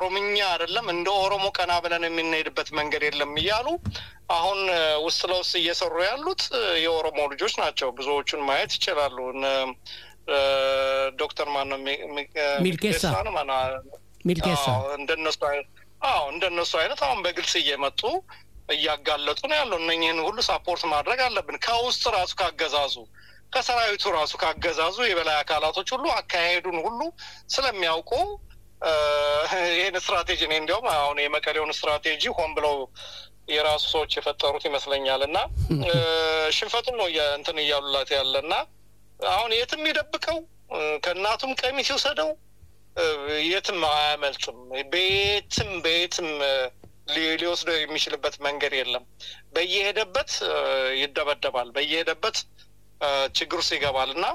ኦሮምኛ አይደለም እንደ ኦሮሞ ቀና ብለን የምንሄድበት መንገድ የለም እያሉ አሁን ውስጥ ለውስጥ እየሰሩ ያሉት የኦሮሞ ልጆች ናቸው። ብዙዎቹን ማየት ይችላሉ። ዶክተር ማነው ሚልኬሳ ሚልኬሳ እንደነሱ አዎ እንደነሱ አይነት አሁን በግልጽ እየመጡ እያጋለጡ ነው ያለው። እነኝህን ሁሉ ሳፖርት ማድረግ አለብን። ከውስጥ ራሱ ካገዛዙ ከሰራዊቱ ራሱ ካገዛዙ የበላይ አካላቶች ሁሉ አካሄዱን ሁሉ ስለሚያውቁ ይህን ስትራቴጂ እኔ እንዲያውም አሁን የመቀሌውን ስትራቴጂ ሆን ብለው የራሱ ሰዎች የፈጠሩት ይመስለኛል እና ሽንፈቱን ነው እንትን እያሉላት ያለ እና አሁን የትም ይደብቀው ከእናቱም ቀሚስ ይውሰደው የትም አያመልጥም። በየትም በየትም ሊወስደው የሚችልበት መንገድ የለም። በየሄደበት ይደበደባል። በየሄደበት ችግር ውስጥ ይገባል እና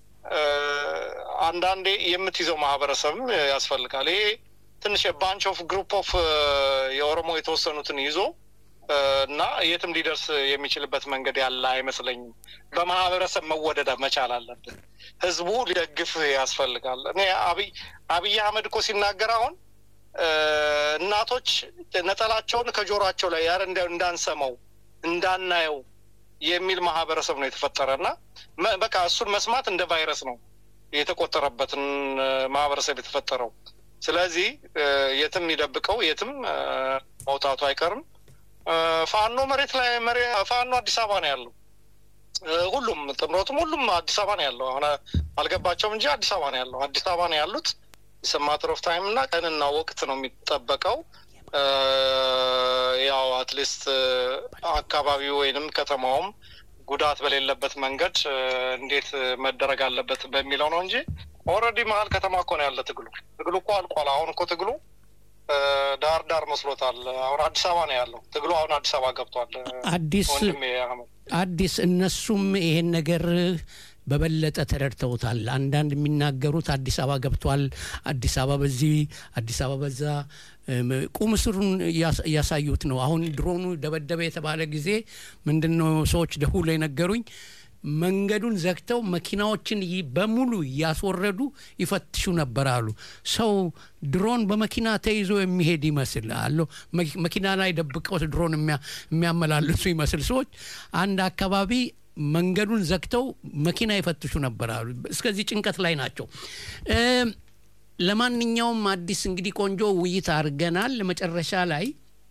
አንዳንዴ የምትይዘው ማህበረሰብም ያስፈልጋል። ይሄ ትንሽ ባንች ኦፍ ግሩፕ ኦፍ የኦሮሞ የተወሰኑትን ይዞ እና የትም ሊደርስ የሚችልበት መንገድ ያለ አይመስለኝም። በማህበረሰብ መወደድ መቻል አለብን። ህዝቡ ሊደግፍ ያስፈልጋል። እኔ አብይ አብይ አህመድ እኮ ሲናገር አሁን እናቶች ነጠላቸውን ከጆሯቸው ላይ ያረ እንዳንሰማው እንዳናየው የሚል ማህበረሰብ ነው የተፈጠረ እና በቃ እሱን መስማት እንደ ቫይረስ ነው የተቆጠረበትን ማህበረሰብ የተፈጠረው። ስለዚህ የትም ይደብቀው የትም መውጣቱ አይቀርም። ፋኖ መሬት ላይ ፋኖ አዲስ አበባ ነው ያለው። ሁሉም ጥምረቱም ሁሉም አዲስ አበባ ነው ያለው። አሁን አልገባቸውም እንጂ አዲስ አበባ ነው ያለው። አዲስ አበባ ነው ያሉት። ማተር ኦፍ ታይም እና ቀንና ወቅት ነው የሚጠበቀው። ያው አትሊስት አካባቢው ወይንም ከተማውም ጉዳት በሌለበት መንገድ እንዴት መደረግ አለበት በሚለው ነው እንጂ ኦልሬዲ መሀል ከተማ እኮ ነው ያለ ትግሉ። ትግሉ እኮ አልቋል። አሁን እኮ ትግሉ ዳር ዳር መስሎታል። አሁን አዲስ አበባ ነው ያለው ትግሉ። አሁን አዲስ አበባ ገብቷል። አዲስ አዲስ እነሱም ይሄን ነገር በበለጠ ተረድተውታል። አንዳንድ የሚናገሩት አዲስ አበባ ገብቷል፣ አዲስ አበባ በዚህ፣ አዲስ አበባ በዛ ቁም ስሩን እያሳዩት ነው። አሁን ድሮኑ ደበደበ የተባለ ጊዜ ምንድን ነው ሰዎች ደውሎ የነገሩኝ መንገዱን ዘግተው መኪናዎችን በሙሉ እያስወረዱ ይፈትሹ ነበር አሉ። ሰው ድሮን በመኪና ተይዞ የሚሄድ ይመስል አለ መኪና ላይ ደብቀው ድሮን የሚያመላልሱ ይመስል ሰዎች አንድ አካባቢ መንገዱን ዘግተው መኪና ይፈትሹ ነበር አሉ። እስከዚህ ጭንቀት ላይ ናቸው። ለማንኛውም አዲስ እንግዲህ ቆንጆ ውይይት አድርገናል። መጨረሻ ላይ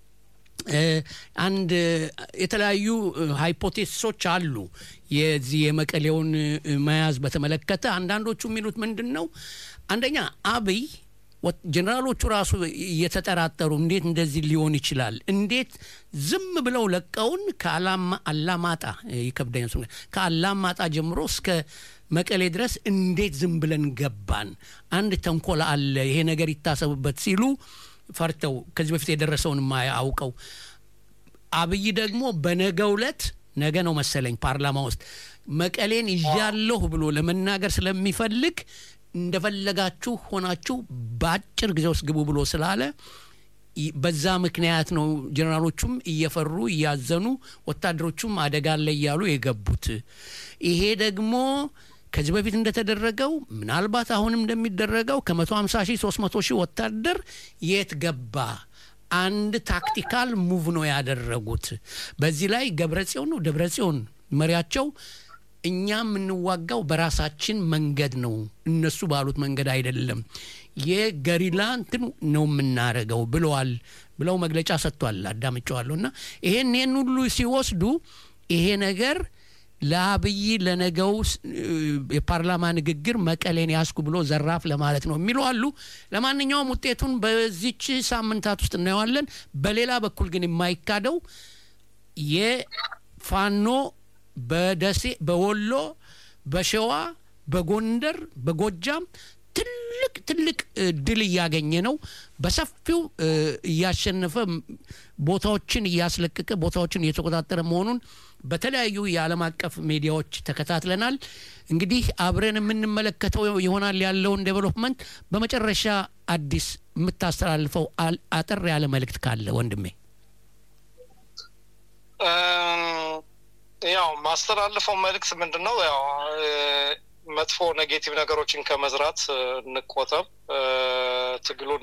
አንድ የተለያዩ ሃይፖቴሲሶች አሉ የዚህ የመቀሌውን መያዝ በተመለከተ አንዳንዶቹ የሚሉት ምንድን ነው? አንደኛ አብይ ጀኔራሎቹ ራሱ እየተጠራጠሩ እንዴት እንደዚህ ሊሆን ይችላል? እንዴት ዝም ብለው ለቀውን ከአላማጣ ይከብደኝ ከአላማጣ ጀምሮ እስከ መቀሌ ድረስ እንዴት ዝም ብለን ገባን? አንድ ተንኮል አለ፣ ይሄ ነገር ይታሰብበት ሲሉ ፈርተው ከዚህ በፊት የደረሰውን አውቀው አብይ ደግሞ በነገው ዕለት ነገ ነው መሰለኝ ፓርላማ ውስጥ መቀሌን ይዣለሁ ብሎ ለመናገር ስለሚፈልግ እንደፈለጋችሁ ሆናችሁ በአጭር ጊዜ ውስጥ ግቡ ብሎ ስላለ በዛ ምክንያት ነው ጀኔራሎቹም እየፈሩ እያዘኑ ወታደሮቹም አደጋ አለ እያሉ የገቡት። ይሄ ደግሞ ከዚህ በፊት እንደተደረገው ምናልባት አሁንም እንደሚደረገው ከ150 ሺህ 300 ሺህ ወታደር የት ገባ? አንድ ታክቲካል ሙቭ ነው ያደረጉት። በዚህ ላይ ገብረጽዮን ነው ደብረጽዮን መሪያቸው እኛ የምንዋጋው በራሳችን መንገድ ነው፣ እነሱ ባሉት መንገድ አይደለም፣ የገሪላ እንትን ነው የምናረገው ብለዋል ብለው መግለጫ ሰጥቷል። አዳምጨዋለሁ። እና ይሄን ይህን ሁሉ ሲወስዱ ይሄ ነገር ለአብይ ለነገው የፓርላማ ንግግር መቀሌን ያስኩ ብሎ ዘራፍ ለማለት ነው የሚሉ አሉ። ለማንኛውም ውጤቱን በዚች ሳምንታት ውስጥ እናየዋለን። በሌላ በኩል ግን የማይካደው የፋኖ በደሴ፣ በወሎ፣ በሸዋ፣ በጎንደር፣ በጎጃም ትልቅ ትልቅ ድል እያገኘ ነው። በሰፊው እያሸነፈ ቦታዎችን እያስለቀቀ ቦታዎችን እየተቆጣጠረ መሆኑን በተለያዩ የዓለም አቀፍ ሚዲያዎች ተከታትለናል። እንግዲህ አብረን የምንመለከተው ይሆናል ያለውን ዴቨሎፕመንት። በመጨረሻ አዲስ የምታስተላልፈው አጠር ያለ መልእክት ካለ ወንድሜ። ያው ማስተላልፈው መልእክት ምንድን ነው? ያው መጥፎ ኔጌቲቭ ነገሮችን ከመዝራት እንቆጠብ። ትግሉን